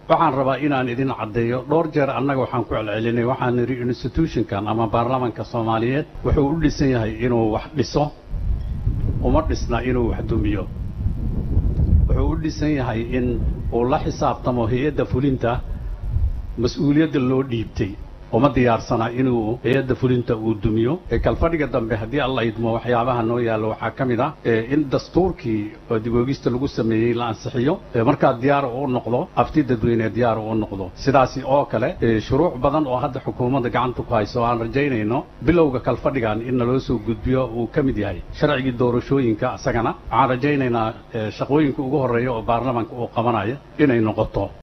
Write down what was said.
waxaan rabaa inaan idin caddeeyo dhowr jeer annaga waxaan ku celcelinay waxaan nidhi institutionkan ama baarlamaanka soomaaliyeed wuxuu u dhisan yahay inuu wax dhiso uma dhisna inuu wax dumiyo wuxuu u dhisan yahay in uu la xisaabtamo hay-adda fulinta mas-uuliyadda loo dhiibtay uma diyaarsana inuu hay-adda fulinta uu dumiyo kalfadhiga dambe haddii alla idmo waxyaabaha noo yaallo waxaa ka mid ah in dastuurkii oo diboogista lagu sameeyey la ansixiyo markaa diyaar uu noqdo afti dadweyne diyaar uu noqdo sidaasi oo kale shuruuc badan oo hadda xukuumadda gacanta ku hayso aan rajaynayno bilowga kalfadhigan in naloo soo gudbiyo uu ka mid yahay sharcigii doorashooyinka isagana waxaan rajaynaynaa shaqooyinka ugu horreeya oo baarlamaanka uu qabanaya inay noqoto